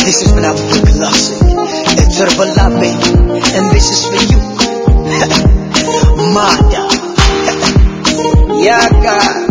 This is Madame Classic. It's Herbal Lab, baby. And this is for you. Mada. Yaga.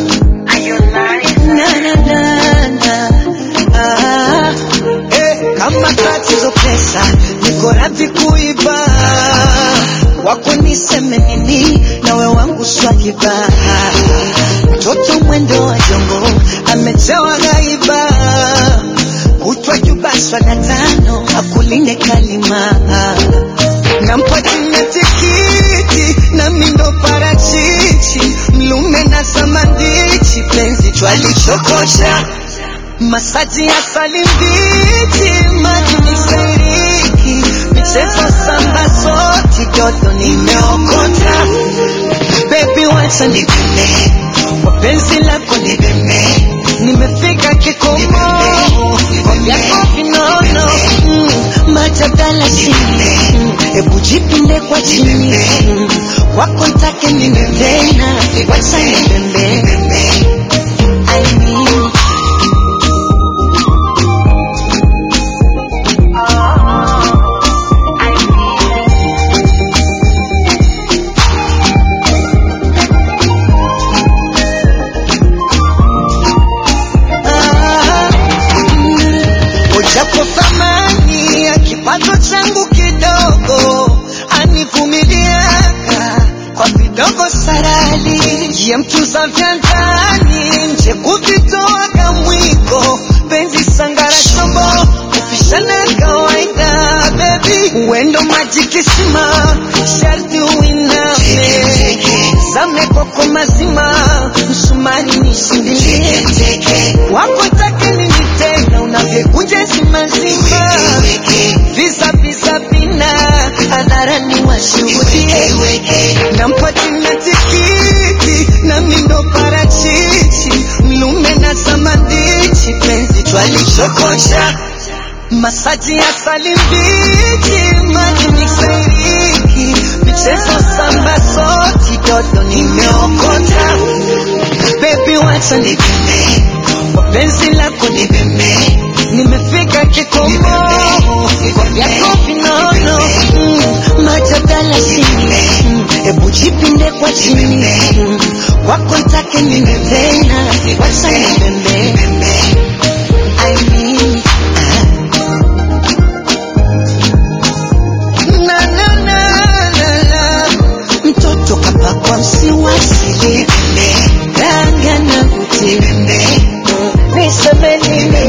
Na, na, na, na. Ah, eh, kama tatizo pesa niko radhi kuiba wako niseme nini nawe wangu swakiba mtoto mwendo wa jongo amejawa gaiba kutwa jubaswa na tano akuline kalima nampatia tikiti na mindo parachichi mlume na samandichi penzi twalichokosha masaji ya salimbichi maji miseriki michezo samba soti joto nimeokota bebi wacha nipime wapenzi lako nipime nimefika kikomo vyako vinono mm, majadala chini mm, hebu jipinde kwa chini mm, wako ntake nimepena wacha nipembe I mean, ah, mm, ujapo thamani ya kipato changu kidogo anivumiliaka kwa vidogo sarali ya mtuza vya ndani nje kuvitoaga mwiko penzi sangara shombo kupishana kawaida bebi uendo maji kisima sharti uiname zame koko mazima msumari nishindilie wako take nini tena unavyekunja zimazima visa visa vina hadharani washuhudie nampatina tikiti na mindo parachichi mlume na samandichi penzi twalichokosha masaji ya salimbichi maji miseriki michezo samba soti dodo nimeokota bebi wacha nipime wapenzi lako nipime nimefika kikomo vyako vinono mm, majadala chini mm, hebu jipinde kwa chini mm, wako ntake nimepena wacha nipembe I mean, na na na na na mtoto kapakwa msiwasili ranga na uti niseme nini